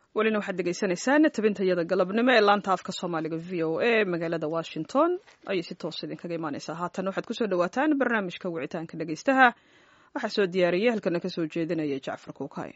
welina waxaad degeysanaysaan tabintayada galabnimo ee laanta afka soomaaliga v o a magaalada washington ayay si toos idinkaga imaaneysaa haatan waxaad kusoo dhawaataan barnaamijka wicitaanka dhegeystaha waxaa soo diyaariyay halkana kasoo jeedinaya jacfar kuukay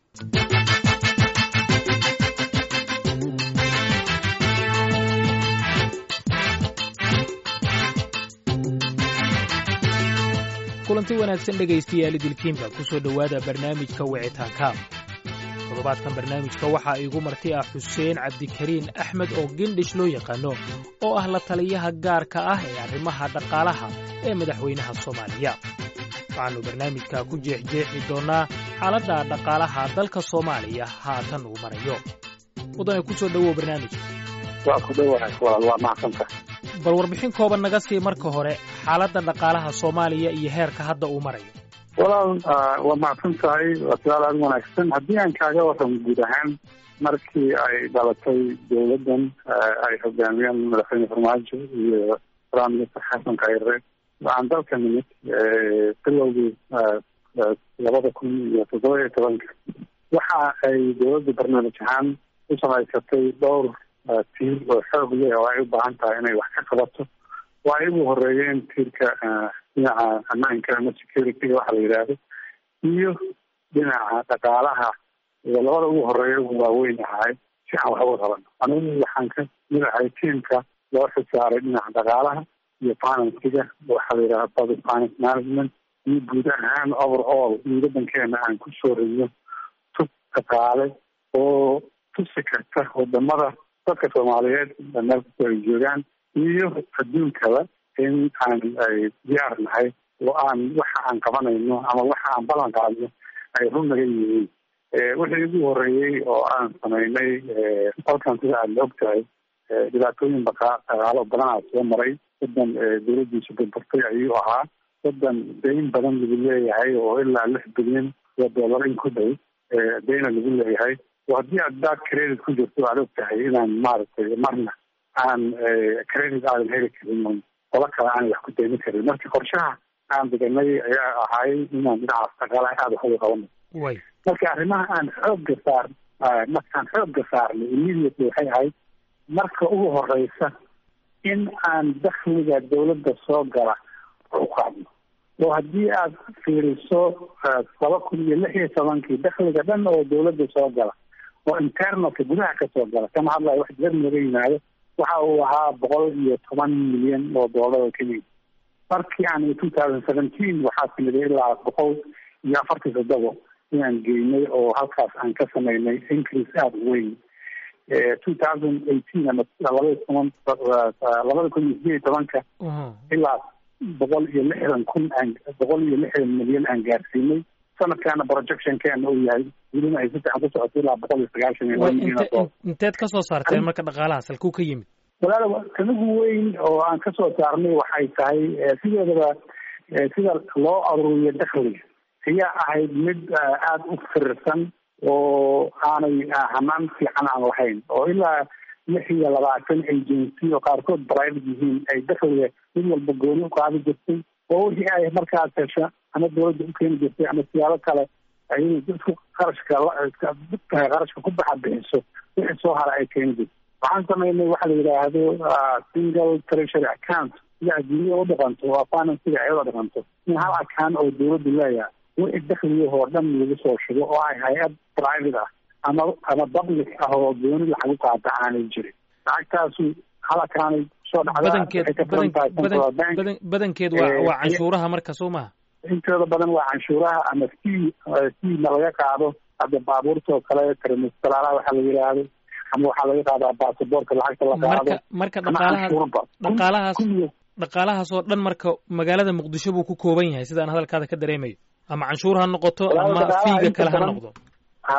kulanti wanaagsan dhegaystayaal idilkiinba ku soo dhowaada barnaamijka wicitaanka toddobaadkan barnaamijka waxaa iigu marti ah xuseen cabdikariin axmed oo gendhish loo yaqaano oo ah la taliyaha gaarka ah ee arrimaha dhaqaalaha ee madaxweynaha soomaaliya waxaannu barnaamijka ku jeexjeexi doonnaa xaaladda dhaqaalaha dalka soomaaliya haatan uu marayo mudane ku soo dhowow barnaamijka waa ku dhowahay walaal waa macsanta bal warbixin kooban naga sii marka hore xaaladda dhaqaalaha soomaaliya iyo heerka hadda uu marayo walaal waa macsan tahay waa su-aal aada wanaagsan haddii aan kaaga warramo guud ahaan markii ay dhalatay dowladdan ay hogaamiyeen madaxweyne farmaajo iyo prime minister xasan khayre waxaan dalka nimid bilowgii labada kun iyo toddoba iyo tobanka waxa ay dowladda barnaamij ahaan u samaysatay dhowr tiir oo xoog leh oo ay u baahan tahay inay wax ka qabato waa ay ugu horeeyeen tiirka dhinaca ammaanka ama security waxa la yidhaahdo iyo dhinaca dhaqaalaha iyo labada ugu horeeya ugu waaweyn ahay si aan wax uga qabano anigu waxaan ka mid ahay tiimka loo xisaaray dhinaca dhaqaalaha iyo finansiga waxa la yidhahda public finance management iyo guud ahaan overall in waddankeena aan ku soo ridno tub dhaqaale oo tusi karta wadamada dadka soomaaliyeed meel kastoo ay joogaan iyo adduunkaba in aan ay diyaar nahay oo aan waxa aan qabanayno ama waxa aan ballan qaadno ay run naga yihiin wixii ugu horeeyey oo aan samaynay dalkan sida aad la og tahay dhibaatooyin dhaqaalo badanaa soo maray wadan dowladdiisu burburtay ayuu ahaa wadan dayn badan lagu leeyahay oo ilaa lix bilyan oo dollar in ku dhow dayna lagu leeyahay oo haddii aad baad credit ku jirto aad og tahay inaan maaragtay marna aan credit aadan heli karin qola kale aan wax ku daymi karin marka qorshaha aan deganay ayaa ahay inaan dhinacaas dhaqaalaha aada wax uga qabano marka arrimaha aan xoogga saar markaan xoogga saarnay immediately waxay ahayd marka ugu horeysa in aan dakhliga dawladda soo gala u qaadno oo haddii aad fiiriso laba kun iyo lix iyo tobankii dakhliga dhan oo dawladda soo gala oo internalka gudaha kasoo gala kama hadlayo wax dibad nooga yimaado waxa uu ahaa boqol iyo toban milyan oo doolar oo kenya markii aan two thousand seventeen waxaa timiday ilaa boqol iyo afartii toddobo inaan geynay oo halkaas aan ka samaynay increase aada u weyn two thousand eighteen ama labada toban labada kun iyo sideed iyo tobanka ilaa boqol iyo lixdan kun aan boqol iyo lixdan milyan aan gaarsiinay sanadkaana projectionkeena uu yahay welina ay si fiican ku socoto ilaa boqol iyo sagaashan iyo laba milyan oo inteed ka soo saarteen marka dhaqaalahaas halkuu ka yimid walaal kanigu weyn oo aan kasoo saarnay waxay tahay sideedaba sida loo aruuriyo dakhliga ayaa ahayd mid aada u firirsan oo aanay hanaan fiican aan lahayn oo ilaa lix iyo labaatan agency oo qaarkood private yihiin ay dakhliga mid walba gooni uqaadi jirtay oo wixii ay markaas hesho ama dawladda u keeni jirtay ama siyaabo kale ay isku qarashka qarashka ku baxa bixiso wixii soo hara ay keeni jirtay waxaan samaynay waxa la yidhaahdo single treasury account sida adduunya u dhaqanto waa finansiga ayada dhaqanto in hal account oo dawladdu leeyahay wixii dakhligahoo dhan lagu soo shugo oo ay hay-ad private ah ama ama public ah oo gooni lacag u qaata aanay jirin lacagtaasu hal account soo dhacdabadankeed badankeed waa waa canshuuraha marka soo maha intooda badan waa canshuuraha ama fee fee na laga qaado hadda baabuurta oo kale trimestalaalaha waxaa la yidhaahdo ama waxaa laga qaadaa baasaboorka lacagta la qaado marka dhaqaalahaas dhaqaalahaas dhaqaalahaas oo dhan marka magaalada muqdisho buu ku kooban yahay sidaan hadalkaada ka dareemayo ama canshuur ha noqoto ama fiiga kale ha noqdo ha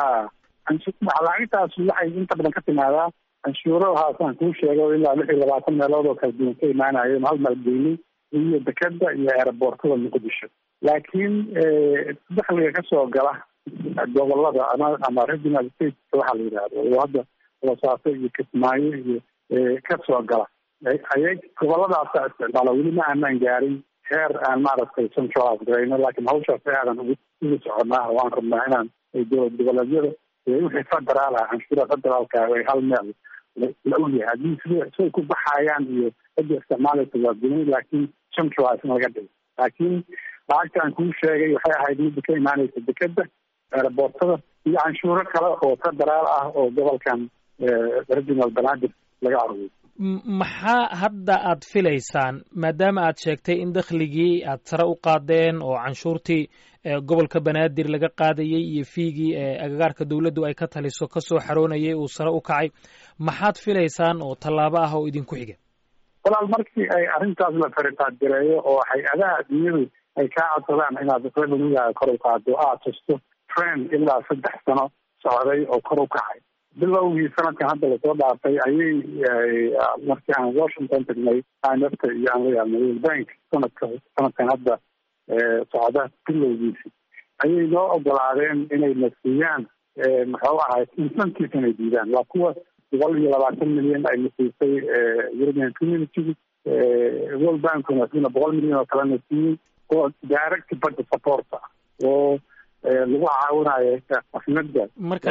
lacagtaas waxay inta badan ka timaadaa canshuurahaasaan kuu sheego ilaa lix iyo labaatan meelood oo kala duwan ka imaanayo hal maalgeynay iyo dekeda iyo aeroboortada muqdisho laakiin dakhliga kasoo gala gobolada ama ama regional state waxaa la yidhahdo oo hadda boosaaso iyo kismaayo iyo kasoo gala ayay goboladaasa isticmaala weli ma aanaan gaarin heer aan maaragtay centralize garayno laakiin hawshaas aadan ugu ugu soconaa oo aan rabnaa inaan dowlad goboleedyada wixii federaal ah canshuura federaalka ay hal meel la ogyahay haddii sida siday ku baxayaan iyo cidda isticmaalaysa waa guni laakiin centralize in laga dhigo laakiin lacagta aan kuu sheegay waxay ahayd midda ka imaanaysa dekeda aeroboortada iyo canshuuro kale oo federaal ah oo gobolkan regional banaadir laga aruuriyo maxaa hadda aad filaysaan maadaama aad sheegtay in dakhligii aad sare u qaadeen oo canshuurtii gobolka banaadir laga qaadayey iyo fiigii agagaarka dowladdu ay ka taliso kasoo xaroonayay uu sare u kacay maxaad filaysaan oo tallaabo ah oo idinku xiga walaal markii ay arrintaas la fariqaadgareeyo oo hay-adaha adduunyadu ay kaa codsadaan inaad revenuegaga kor u qaado aad tusto trend ilaa saddex sano socday oo kor u kacay bilowgii sanadkan hadda lasoo dhaafay ayay markii aan washington tagnay imfta iyo aan la yaabnay world bank sanadka sanadkan hadda socda bilowgiisi ayay noo ogolaadeen inay na siiyaan muxuu ahay incentive inay diidaan waa kuwa boqol iyo labaatan milyan ay na siisay european community world bankuna sina boqol milyan oo kalena siiyey oo direct budget support ah oo lagu caawinayo afnada marka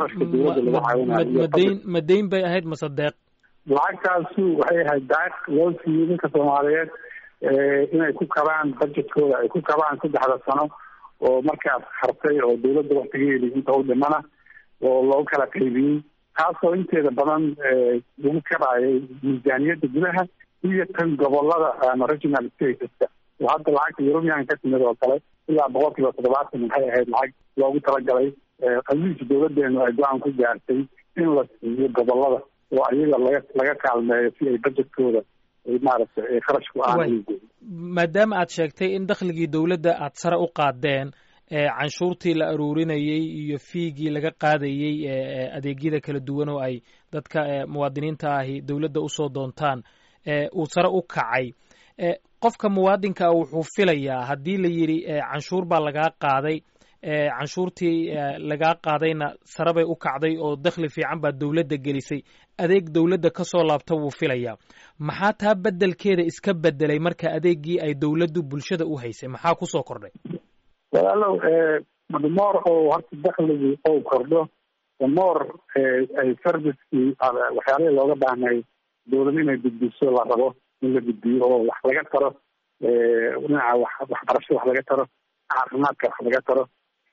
lacagtamadayn madayn bay ahayd mase deeq lacagtaasu waxay ahayd daaq loo siiyey ninka soomaaliyeed inay ku kabaan budgetkooda ay ku kabaan saddexda sano oo markaas hartay oo dawladda waktigeedi inta u dhimana oo loogu kala qaybiyey taasoo inteeda badan lagu kabaayay miisaaniyadda gudaha iyo tan gobolada ama regional stateska oo hadda lacagta european ka timid oo kale ilaa boqol kiiba toddobaatan maxay ahayd lacag loogu talagalay qaliisha dawladeenu ay go-aan ku gaartay in la siiyo gobolada oo ayaga laga laga kaalmeeyo si ay budgetkooda maaragtay kharashku aan maadaama aad sheegtay in dakhligii dowladda aad sare u qaadeen canshuurtii la aruurinayey iyo fiigii laga qaadayey adeegyada kala duwan oo ay dadka muwaadiniinta ahi dowladda usoo doontaan uu sare u kacay qofka muwaadinka ah wuxuu filayaa haddii la yidhi canshuur baa lagaa qaaday canshuurtii lagaa qaadayna sare bay u kacday oo dakhli fiican baa dowladda gelisay adeeg dowladda ka soo laabta wuu filayaa maxaa taa beddelkeeda iska beddelay marka adeeggii ay dowladdu bulshada u haysay maxaa kusoo kordhay walaalow more oo horta dakhligii ou kordho more ay servicekii waxyaalihii looga baahnay dowlad inay gudbiso la rabo in la gudbiyo oo wax laga taro dhinaca wax waxbarasho wax laga taro caafimaadka wax laga taro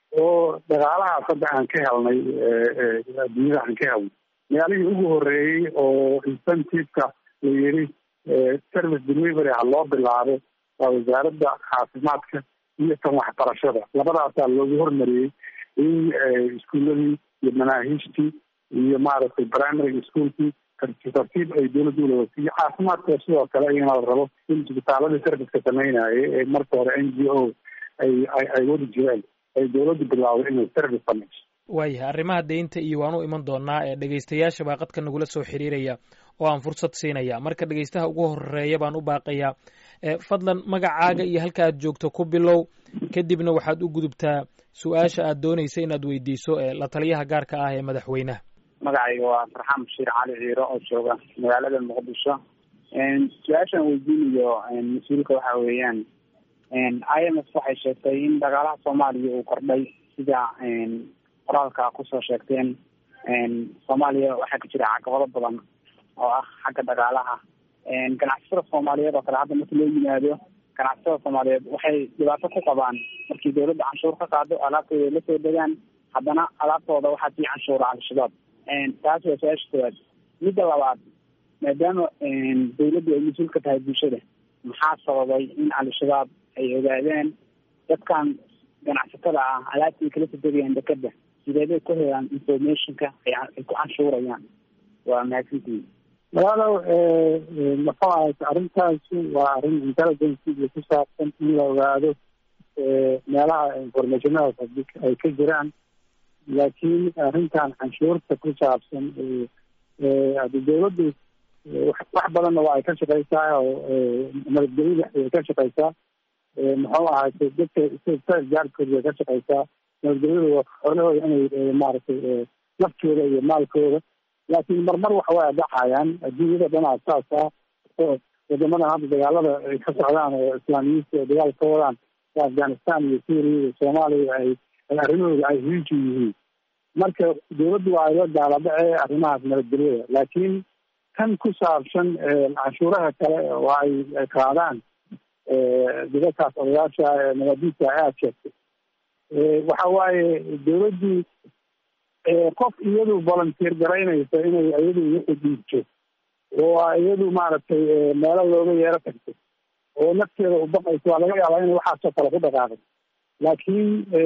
oo dhaqaalahaas hadda aan ka helnay adduunyada aan ka helnay magaalihii ugu horeeyey oo incentiveka la yiri service delivery ha loo bilaabo waa wasaaradda caafimaadka iyo tan waxbarashada labadaasaa loogu hormariyey in iskuuladii iyo manaahiijtii iyo maaragtay primary schoolkii tartiib tartiib ay dowladda ulawasiiyo caafimaadka sidoo kale iyana la rabo in isbitaaladii serviceka sameynayay ee marka hore n g o ay ay wadi jireen ay dowladdu bilaawday inay service sameyso waayahay arrimaha deynta iyo waan u iman doonaa ee dhegaystayaasha baa qadka nagula soo xiriiraya oo aan fursad siinaya marka dhegaystaha ugu horeeya baan u baaqayaa fadlan magacaaga iyo halka aad joogto ku bilow kadibna waxaad u gudubtaa su-aasha aad doonaysa inaad weydiiso la taliyaha gaarka ah ee madaxweynaha magacayga waa farxaan bashiir cali ciiro oo jooga magaalada muqdisho su-aashaan weydiinayo mas-uulka waxa weeyaan i m f waxay sheegtay in dhaqaalaha soomaaliya uu kordhay sida qoraalka kusoo sheegteen soomaaliya waxaa ka jira caqabado badan oo ah xagga dhaqaalaha ganacsatada soomaaliyeed oo kale hadda marka loo yimaado ganacsatada soomaaliyeed waxay dhibaato ku qabaan markii dawladda canshuur ka qaado alaabtooda ay lasoo degaan haddana alaabtooda waxaa sii canshuura al-shabaab taas waa su-aasha koowaad midda labaad maadaama dawladdu ay mas-uul ka tahay bulshada maxaa sababay in al-shabaab ay ogaadeen dadkan ganacsatada ah alaabta ay kala soo degayaan dekeda sideebay ku helaan informationka ay ku canshuurayaan waa mahadsantihin walaalow maxuu ahay arrintaasi waa arrin intelligence iyo ku saabsan in la ogaado meelaha informationadaas ay ka jiraan laakiin arrintan canshuurta ku saabsan hadi dawladdu wax badanna waa ay ka shaqeysaa oo nabadgelyada ay ka shaqeysaa muxuu ahay dadka gaarkooda way ka shaqeysaa nabadgelyada xoolahooda inay maaragtay naftooda iyo maalkooda laakiin marmar waxa way dhacayaan adduunyada dhanaa saas ah oo wadamadan hadda dagaalada ay ka socdaan oo islaamiyiinta oo dagaal ka wadaan afghanistan iyo syria iyo soomaaliya ay arrimahooda ay hiiji yihiin marka dawladdu waa ayla daaladhace arrimahaas nabadgelyada laakiin kan ku saabsan canshuuraha kale oo ay qaadaan dadakaas odayaasha nabadiisa aad sheegtay waxa waaye dawladdu qof iyadu volunteer garaynaysa inay iyadu wixii dhiibto oo iyadu maaragtay meelo looga yeero tagto oo nafteeda u baqayso waa laga yaabaa inay waxaasoo kale ku dhaqaaqay laakiin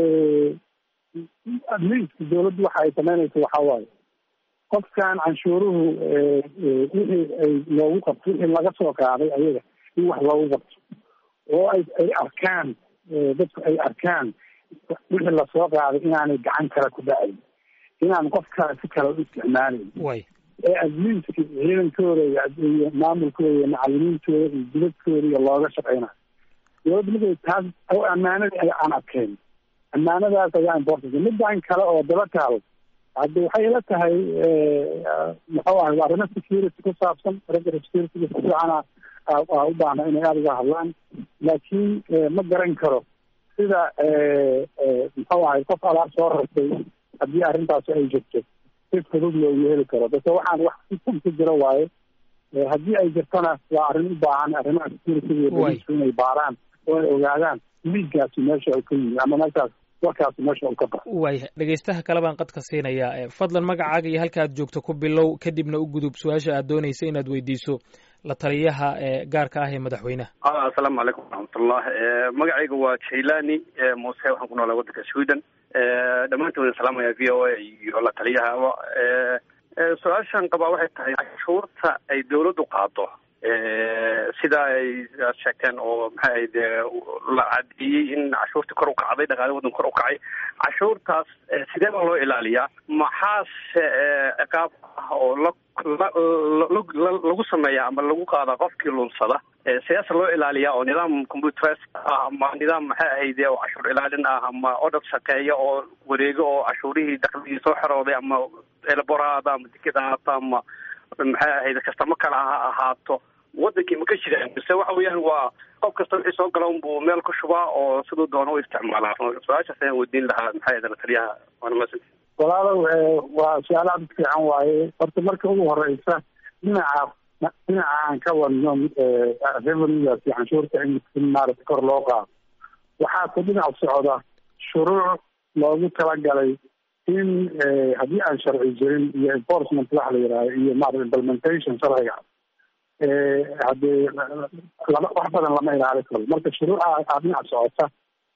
atleast dawladdu waxa ay samaynayso waxa waaye qofkan canshuuruhu wixii ay loogu qabto wixii laga soo qaaday ayaga in wax loogu qabto oo ay ay arkaan dadku ay arkaan wixii lasoo qaaday inaanay gacan kale ku dhacayn inaan qof kale si kale u isticmaalayn way ee atleast ciidankooda iyo maamulkooda iyo macalimiintooda iyo dibadkooda iyo looga shaqeynayo dawladda markay taas oo ammaanadii ay aan adkeyn ammaanadaas ayaa important midaan kale oo daba taal hadda waxay ila tahay muxuu ahay arrimo security ku saabsan ragga security si fiicana u baahna inay aada uga hadlaan laakiin ma garan karo sida muxuu ahay qof alaab soo rartay haddii arrintaasi ay jirto si fudud loogu heli karo base waxaan wax si ku jiro waaye haddii ay jirtona waa arrin u baahan arrimaha security iyo bolisku inay baaraan oo ay ogaadaan liiggaasi meesha uu ka yimi ama meeshaas warkaasi meesha uu ka baxo waaya dhegaystaha kale baan qadka siinayaa fadlan magacaaga iyo halka aad joogto ku bilow kadibna u gudub su-aasha aad doonaysa inaad weydiiso la taliyaha gaarka ah ee madaxweynaha asalaamu calaykum waraxmatullah magacayga waa jailani muuse waxaan ku noolaa waddanka sweden dhammaantood waan salaamaya v o a iyo la taliyahaba su-aashan qabaa waxay tahay cashuurta ay dawladdu qaado sida ay sheegteen oo maxay ahayd la cadeeyey in cashuurtii kor u kacday dhaqaale waddan kor u kacay cashuurtaas sidee baa loo ilaaliyaa maxaase ciqaab ah oo la lagu sameeya ama lagu qaada qofkii lunsada sidaas loo ilaaliyaa oo nidaam computeres ah ama nidaam maxay ahayd oo cashuur ilaalin ah ama odhad shaqeeya oo wareego oo cashuurihii dakligii soo xerooday ama elaboraada ama deked ahaato ama maxay ahayd kastamo kale ha ahaato wadankii ma ka jiraan mise waxa weeyaan waa qof kasta wixii soo gala unbuu meel ku shubaa oo siduu doono u isticmaalaa su-aashaas ayaan weydiin lahaa maxay ahayd taliyaha waana masan walaalow waa su-aal aad u fiican waaye horta marka ugu horeysa dhinaca dhinaca aan ka wadno revenuegaas iyo canshuurta in maarata kor loo qaado waxaa ku dhinac socda shuruuc loogu talagalay in haddii aan sharci jirin iyo enforcement waxa la yidhahdo iyo maarata implementation sharciga haddee lama wax badan lama ilaali karo marka shuruuca aa dhinac socota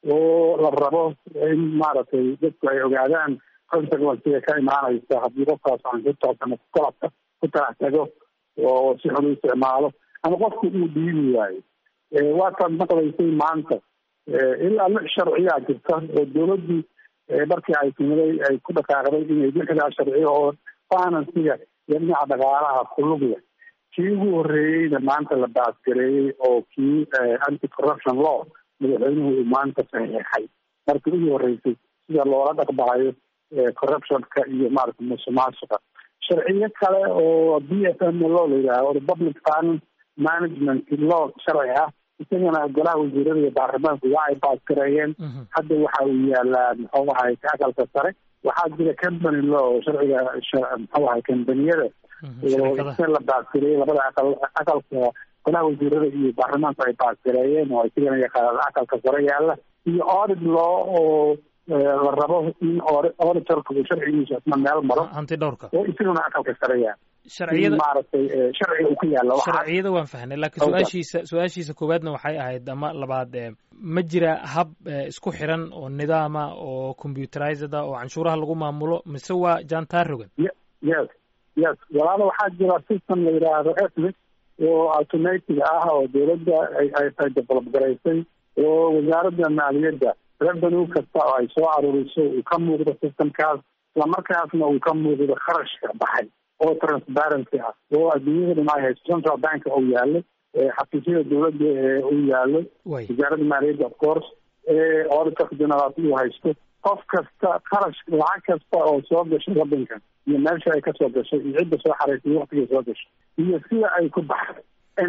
oo la rabo in maaragtay dadku ay ogaadaan consequencega ka imaanaysa haddii qofkaas canshuurtaas ama kukalabka ku talax tago oo si xun u isticmaalo ama qofku uu dhiibi waayo waataad maqlaysay maanta ilaa lix sharciyaa jirta oo dawladdii markii ay timiday ay ku dhaqaaqday inay lixdaa sharciyo oo finansiga iyo dhinaca dhaqaalaha kulugya kii ugu horreeyeyna maanta la baasgareeyey oo kii anti corruption law madaxweynuhu uu maanta saxiixay markii ugu horreysay sida loola dhaqmaayo corruptionka iyo maarata musuqmaasuqa sharciyo kale oo b f m law la yidhaaho public finance management law sharci ah isagana golaha wasiirada iyo baarlamaanku waa ay baasgareeyeen hadda waxa uu yaalaa muxuu ahay ka aqalka sare waxaa jira company law sharciga muxuu ahay kambaniyada oo isa la baasgareeyey labada aqal aqalka golaha wasiirada iyo baarlamaanku ay baasgareeyeen oo isagana yaqaana aqalka sare yaala iyo audit law oo la rabo in auditorka uu sharcigiisa isna meel maro hanti dhowrka oo isaguna aqalka sare yaala sharciyada maaragtay sharciga uu ku yaalla sharciyada waan fahnay laakiin su-aashiisa su-aashiisa koowaadna waxay ahayd ama labaad ma jira hab isku xiran oo nidaama oo computerized ah oo canshuuraha lagu maamulo mise waa jantar rogan yes yes walaalo waxaa jira system la yidhaahdo ethnic oo automatic ah oo dawladda ay develop garaysay oo wasaaradda maaliyadda revenue kasta oo ay soo aruuriso uu ka muuqdo systemkaas islamarkaasna uu ka muuqdo kharashka baxay oo transparency ah oo adduunyada dhan ay haysto central bank uu yaalo xafiisyada dawladda uu yaalo wasaaradda maaliyadda of course auditorka general uu haysto qof kasta kharash lacag kasta oo soo gashay waddankan iyo meesha ay kasoo gashay iyo cidda soo xaraysay waktigay soo gashay iyo sida ay ku baxday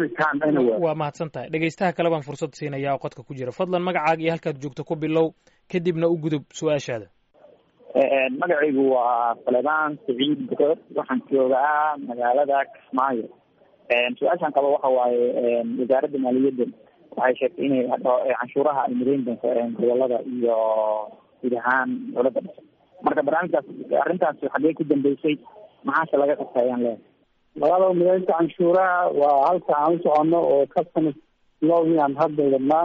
waa mahadsan tahay dhegaystaha kale baan fursad siinaya oo qodka ku jira fadlan magacaaga iyo halkaad joogto ku bilow kadibna u gudub su-aashaada magacaygu waa faledaan saciid bukood waxaan joogaa magaalada kismaayo su-aashaan qaba waxa waaye wasaaradda maaliyadda waxay sheegtay inay canshuuraha ay midayn doonto gobolada iyo guud ahaan dowladda dhase marka barnaamijkaas arrintaas xaggee ku dambeysay maxaase laga qabta ayaan leehay labada midaynta canshuuraha waa halka aan u soconno oo customs lowgi aan hadda wadnaa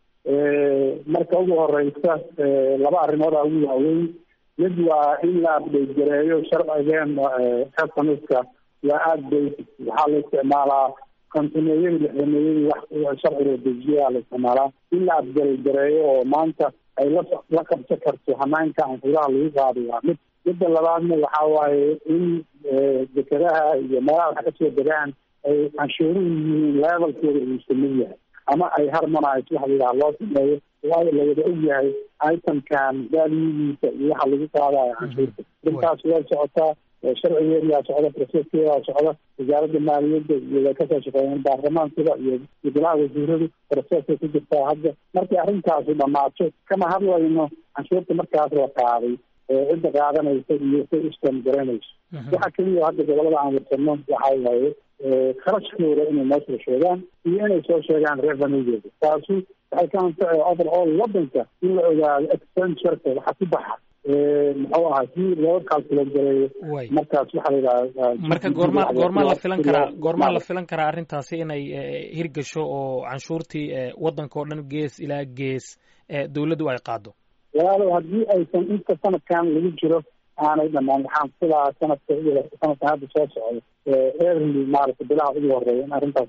marka ugu horeysa laba arrimood aa ugu waaweyn mid waa in la update gareeyo sharcigeen customska waa aada basic waxaa la isticmaalaa kontineeyadii lixdameeyadii wax sharciga dejiyaa la isticmaalaa in la update gareeyo oo maanta ay la la qabsan karto hanaanka canshuuraha lagu qaado waa mid midda labaadna waxaa waaye in dekadaha iyo meelaha wax kasoo degaan ay canshuuruhu yihiin levelkooda uu samid yahay ama ay harmonize waxa la yidhaha loo sameeyo waayo lawada og yahay itemkan valugiisa iyo waxa lagu qaadayo canshuurta intaas way socotaa sharcigeedaa socda proceskeedaa socda wasaaradda maaliyadda iyo way kasoo shaqeeyeen baarlamaankada iyo golaha wasiiradu processkay ku jirtaa hadda markay arrintaasu dhamaato kama hadlayno canshuurta markaas la qaaday cidda qaadanaysa iyo say ustan garanayso waxa keliya hadda gobolada aan warsano waxa waaye kharashkooda inay noo soo sheegaan iyo inay soo sheegaan revenuegeeda taasu waxay ka anfacay overall wadanka in la ogaado expentureka waxa ku baxa muxuu ahaa si loo calculate gareeyo markaas waxaa la yidhaha marka goorma goormaa la filan karaa goormaa la filan karaa arrintaasi inay hirgasho oo canshuurtii waddanka oo dhan gees ilaa gees dawladdu ay qaado walaalow haddii aysan inta sanadkan lagu jiro aanay dhamaan waxaan filaa sanadka sanadkan hadda soo socdo early maaragta bilaha ugu horeeya in arrintaas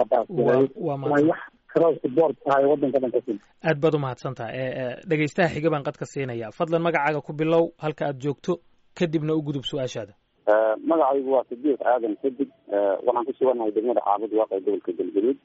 wax cross board tahay waddanka dhan kasi aad baad umahadsan tahay dhegeystaha xiga baan qadka siinaya fadlan magacaaga ku bilow halka aad joogto kadibna u gudub su-aashaada magacaygu waa sidiiq aadan sadig waxaan ku suganahay degmada caabud waaqee gobolka galgaduud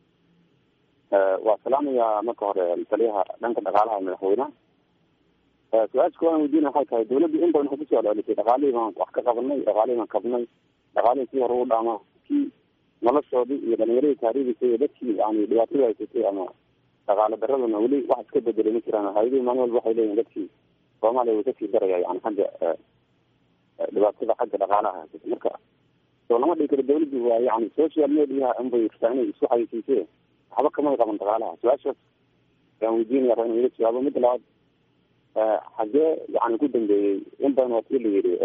waa salaamayaa marka hore taliyaha dhanka dhaqaalaha madaxweynaha su-aasha kooban weydiina waxay tahay dawladdu in badan waxay kusoo celcelisay dhaqaalihii baan wax ka qabanay dhaqaalihii baan kabnay dhaqaalihii kii hore u dhaama kii noloshoodii iyo dhalinyaradii taariikhisa iyo dadkii yani dhibaatada haysatay ama dhaqaale daradana weli wax iska bedelay ma jiraan hay-adihii maalin walba waxay leeyihin dadkii soomaaliya way kasii daraya yani xagga dhibaatada xagga dhaqaalaha haysata marka soo lama dhigi karo dawladdu waa yani social mediaha unbay rabtaa inay isku xayisiisee waxba kamay qaban dhaqaalaha su-aashaas ayaan weydiinaya raba inu iga jawaabo midda labaad xagee yani ku dambeeyey in badan waa sii la yidhi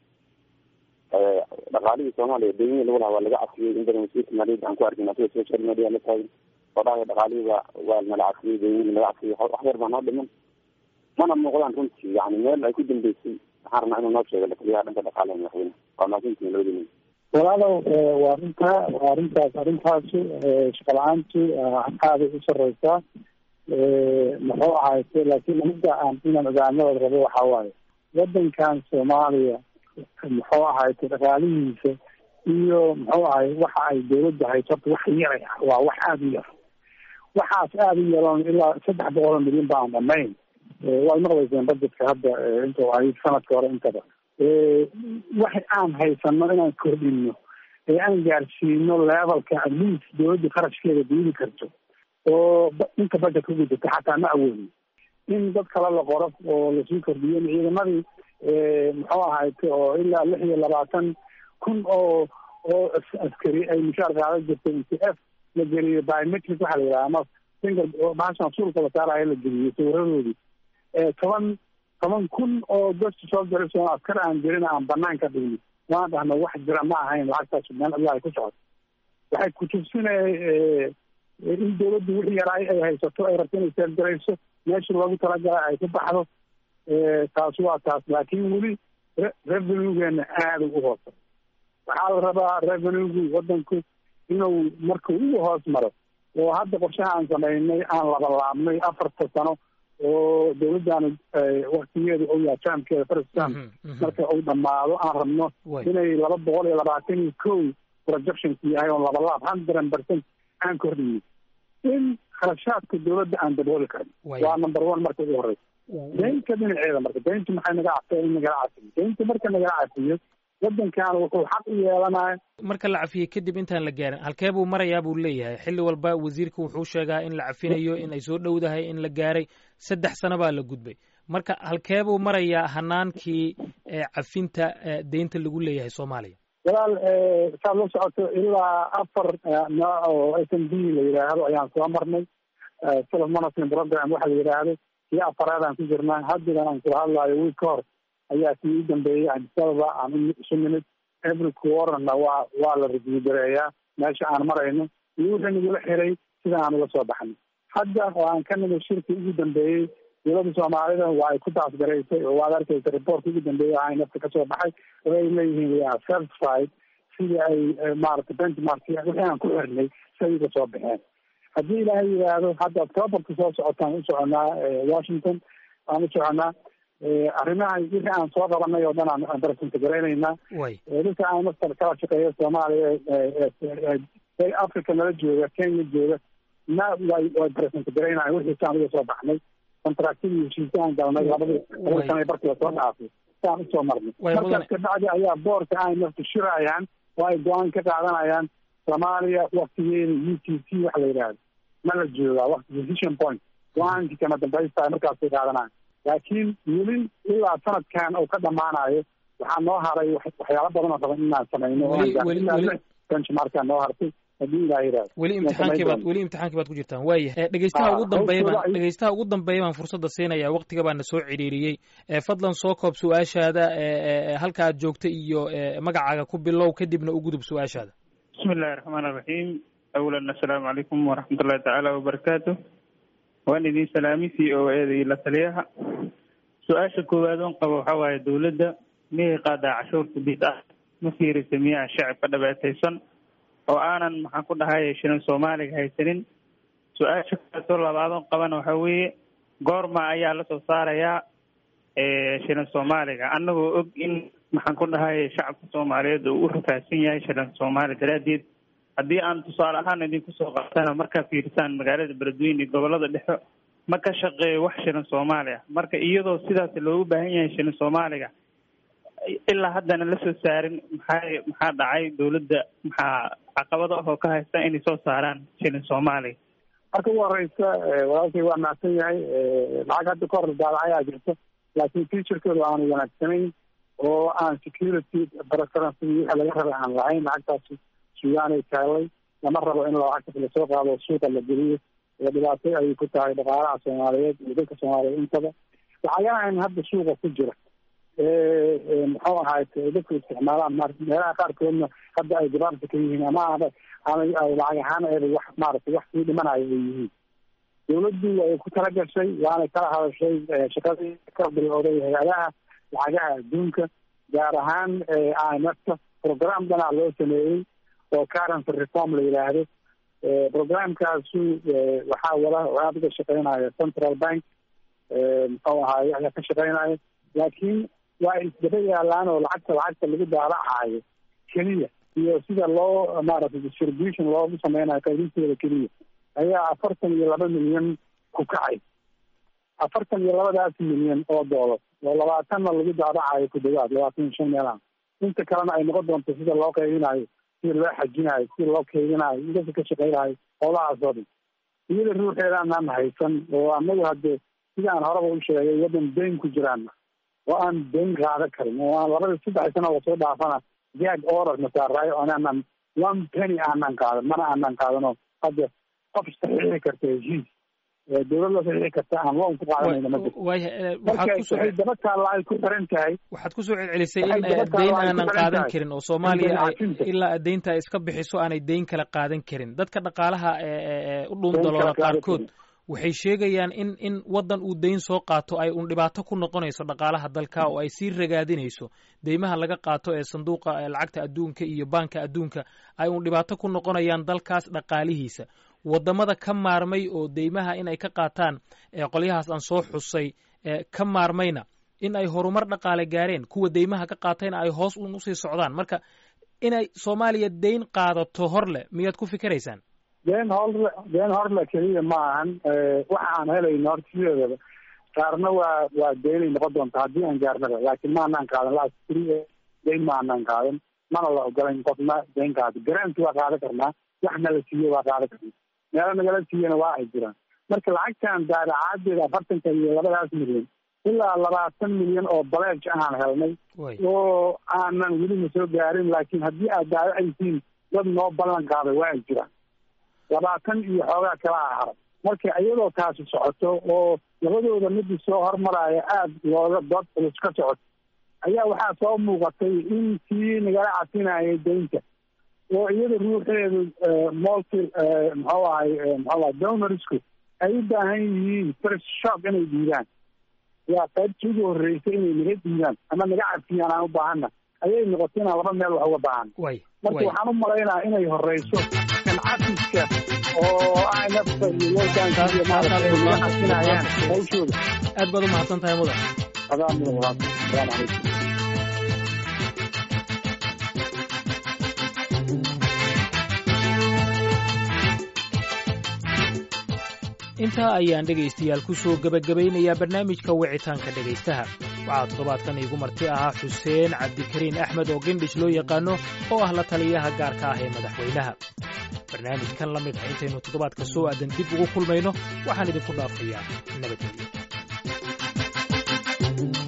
dhaqaalihii soomaaliya deymihii lagu lahaa waa laga cafiyey in badan wasiirka maaliyadda aan ku arkin asiga social media la taagin oo dhahay dhaqaalihii ba waa nala cafiyey deymihii laga cafiyey wax yar baa noo dhiman mana muuqdaan runtii yani meel ay ku dambeysay waxaan rabnaa inuu noo sheego taliyaha dhanka dhaqaalaha madaxweyne waa mahadsantihin labadii walaalow waa arrinta waa arrintaas arrintaasu shaqa la-aantu aaday u sareysaa muxuu ahayse laakiin midda aan inaan ogaanadooda rabo waxaa waaye wadankan soomaaliya muxuu ahayte dhaqaalihiisa iyo muxuu ahay waxa ay dawladda hayso horta wax yaray ah waa wax aada u yar waxaas aada u yaroon ilaa saddex boqol oo milyan ba aan dhamayn waad maqlayseen budgetka hadda intuu ahayd sanadka hore intaba wax aan haysano inaan kordhino ee aan gaarsiino levelka at least dawladda qarashkeeda diidi karto oo inta budget ku gudata xataa ma awoodin in dad kale la qoro oo lasii kordhiyo in ciidamadii muxuu ahayte oo ilaa lix iyo labaatan kun oo oo askari ay mushaar qaadan jirtay n t f la geliyo biometric waxaa la yidhaha ama finger bahashan suulka la saarayo la geliyo sawiradoodii toban toban kun oo gosta soo garayso askar aan jirin aan banaan ka dhigni waan dhahna wax jira ma ahayn lacagtaas meel allah ay ku socoto waxay kutusinay in dawladdu wixii yaraay ay haysato ay rabto inay seergarayso meeshii loogu talagalay ay ku baxdo taasi waa taas laakiin weli revenuegeena aada ugu hoosa waxaa la rabaa revenuegu wadanku inuu markuu ugu hoos maro oo hadda qorshaha aan samaynay aan labalaabnay afarta sano oo dawladdaanu waktigeedu ou yaha jaamkeeda faristan marka uu dhamaado aan rabno inay laba boqol iyo labaatan iyo kow projectionku yahay oo labalaab hundred percent aan kordhiyo in kharashaadka dawladda aan dabooli karin waa number one marka ugu horeysa daynta dhinaceeda marka dayntu maxay naga cafta in nagala cafiyo daynta marka nagala cafiyo wadankan wuxuu xaq u yeelanaya marka la cafiyey kadib intaan la gaarin halkee buu marayaa buu leeyahay xilli walba wasiirka wuxuu sheegaa in la cafinayo in ay soo dhowdahay in la gaaray saddex sano baa la gudbay marka halkee buu marayaa hanaankii cafinta deynta lagu leeyahay soomaaliya walaal saad la socoto ilaa afar nooc oo s m b la yidhaahdo ayaan soo marnay self management program waxa la yidhaahdo kii afaraad aan ku jirnaa haddigan aan kula hadlaayo wiil ka hor ayaa kii u dambeeyey adisababa aan isu nimid every quarterna waa waa la review gareeyaa meesha aan marayno iyo wixii nagula xiray sida aan uga soo baxnay hadda oo aan ka nimid shirkii ugu dambeeyey dowladda soomaalida waa ay ku taasgaraysay oo waad arkaysa reportka ugu dambeeyay waxaa nafta kasoo baxay oo ay leeyihiin we are satisfied sidii ay maaragtay benchmark wixii aan ku xirnay siday uga soo baxeen haddii ilaahay yidhaahdo hadda octoberka soo socotaan u soconaa washington aan u soconaa arrimaha wixii aan soo qabanay oo dhan aan present garaynaynaa dadka aan mastar kala shaqeeya soomaaliya africa nala jooga kenya jooga na way way present garaynayan wixii saan uga soo baxnay contractadii heshiisya aan galnay labadii labada sana barkiiba soo dhaafay saan usoo marnay markaas kabacdi ayaa boorka ay nafta shirayaan oo ay go-aan ka qaadanayaan soomaaliya waktigeeda u t c waxa la yidhahdo ma la joogaa wakti decision point go-aankii kama dambaysta markaasay qaadanayan laakiin weli ilaa sanadkan uu ka dhamaanayo waxaa noo haray waxyaalo badan oo raban inaan samayno oo benchmarka noo hartay haddii ilaa yidhahdo weli imtixaankii baad weli imtixaankii baad ku jirtaan waaya dhegeystaha ugu dambeeya baan dhegeystaha ugu dambeeya baan fursadda siinaya waktiga baa na soo cidhiiriyey fadlan soo koob su-aashaada halka aad joogta iyo magacaaga ku bilow kadibna u gudub su-aashaada bismi illahi raxmaan iraxiim awalan assalaamu calaykum waraxmatullahi tacaala wabarakaatu waan idin salaami c o eda iyo la taliyaha su-aasha koowaad oon qabo waxaa waaye dowladda miyay qaadaa cashuurta bid ah ma fiirisa miyaa shacabka dhabeetaysan oo aanan maxaan ku dhahay shirin soomaaliga haysanin su-aasha kaleetoo labaadoon qabana waxaa weeye goorma ayaa lasoo saarayaa shirin soomaaliga annagoo og in maxaan ku dhahay shacabka soomaaliyeed uu u rafaadsan yahay shirin soomaali daraaddeed haddii aan tusaale ahaan idinku soo qaatana markaa fiirisaan magaalada beledweyne iyo gobolada dhexe ma ka shaqeeyo wax shirin soomaali ah marka iyadoo sidaas loogu baahan yahay shirin soomaaliga ilaa haddana lasoo saarin maxaa maxaa dhacay dowladda maxaa caqabado ah oo ka haysta inay soo saaraan shirin soomaaliga marka ugu horeysa walaalkay waa mahadsan yahay lacag hadda ka hor daadacayaa jirto laakiin futurekeedu aanu wanaagsanayn oo aan security preference wixii laga rabay aan lahayn lacagtaasi sugaanay taallay lama rabo in lacagtas lasoo qaado suuqa la geliyo oo dhibaato ayay ku tahay dhaqaalaha soomaaliyeed iyo dadka soomaaliyeed intaba lacagahan hadda suuqa ku jira muxuu ahaay dadku isticmaalaan ma meelaha qaarkoodna hadda ay gabaabta ka yihiin ama ama lacag ahaan eeba wax maaragtay wax sii dhimanayo ay yihiin dawladdu way ku tala gashay waanay kala hadashay shaqadii ka bilowday hay-adaha lacagaha adduunka gaar ahaan i m f ka program dhanaa loo sameeyey oo currency reform la yidhaahdo programkaasu waxaa wada aada uga shaqeynaya central bank muxuu ahaay ayaa ka shaqeynaya laakiin waa isdaba yaalaan oo lacagta lacagta lagu daalacayo keliya iyo sida loo maaragtay distribution loogu sameynayo qaybinteeda keliya ayaa afartan iyo laba milyan ku kacay afartan iyo labadaas milyan oo doolar oo labaatanna lagu daadacayo ku dhawaad labaatan iyo shan meelaha inta kalena ay noqon doonto sida loo qaybinayo sida loo xajinayo sida loo kaydinayo idasa ka shaqeynayo howlahaas oo dhan iyada ruuxeeda anaan haysan oo anagu hadde sida aan horeba u sheegay waddan dayn ku jiraan oo aan dayn qaadan karin oo aan labada saddex sano oo soo dhaafana jag order nasaaraayo anaanan one penny aanan qaadan mana aanan qaadanoo hadda qof saxiixi karta heshiis dowlad la saxiixi karta aan loon ku qaadanayna ma jirto marka waxay daba taalla ay ku xiran tahay waxaad kusoo celcelisay in dayn aanan qaadan karin oo soomaaliya ilaa daynta ay iska bixiso aanay dayn kala qaadan karin dadka dhaqaalaha u dhuundaloola qaarkood waxay sheegayaan in in waddan uu dayn soo qaato ay un dhibaato ku noqonayso dhaqaalaha dalka oo ay sii ragaadinayso deymaha laga qaato ee sanduuqa lacagta adduunka iyo baanka adduunka ay un dhibaato ku noqonayaan dalkaas dhaqaalihiisa waddamada ka maarmay oo deymaha in ay ka qaataan qolyahaas aan soo xusay ka maarmayna in ay horumar dhaqaale gaareen kuwa deymaha ka qaatayna ay hoos un usii socdaan marka inay soomaaliya dayn qaadato hor leh miyaad ku fikiraysaan deen horle deen horle keliya ma ahan waxa aan helayno horta sideedaba qaarna waa waa deynay noqon doonta haddii aan gaarnaba laakiin ma anaan qaadan last three dayn ma anaan qaadan mana la ogolayn qofna dayn qaado garanti waa qaadan karnaa wax nala siiye waa qaadan karnaa meelo nagala siiyana waa ay jiraan marka lacagtan daadacaadeeda afartanka iyo labadaas milyan ilaa labaatan milyan oo baleej ahaan helnay oo aanan welina soo gaarin laakiin haddii aad daawacaysiin dad noo ballan qaaday waa ay jiraan labaatan iyo xoogaa kala haray marka iyadoo taasi socoto oo labadooda midii soo hormaraya aada looga dood culus ka socoto ayaa waxaa soo muuqatay in kii nagala casinayay daynta oo iyada ruuxeedu multi muxuu ahay muxuu ahay donorsku ay u baahan yihiin first shock inay dhiibaan yaa qaybtii ugu horreysay inay naga dhiibaan ama naga cafiyaan aan u baahana ayay noqotay inaan laba meel wax uga baahan marka waxaan u malaynaa inay horeyso kan cafiska oo inafta iyo loogaanka iyo maaragtay naga casinayaan hawshooda aad baad u mahadsan tahay mudan adaa mudan walaal asalaamu calaykum intaa ayaan dhegaystayaal ku soo gebagabaynayaa barnaamijka wicitaanka dhegaystaha waxaa toddobaadkan iigu marti ahaa xuseen cabdikariin axmed oo gendhish loo yaqaano oo ah la taliyaha gaarka ah ee madaxweynaha barnaamijkan la mid ah intaynu toddobaadka soo aadan dib ugu kulmayno waxaan idinku dhaafayaa nabadgelyo